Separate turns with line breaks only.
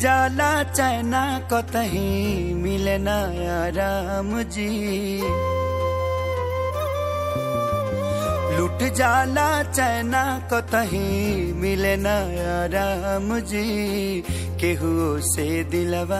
जाला चैना कतही मिले ना राम जी लुट जाला चैना कतही मिले ना राम जी केहू से दिलवा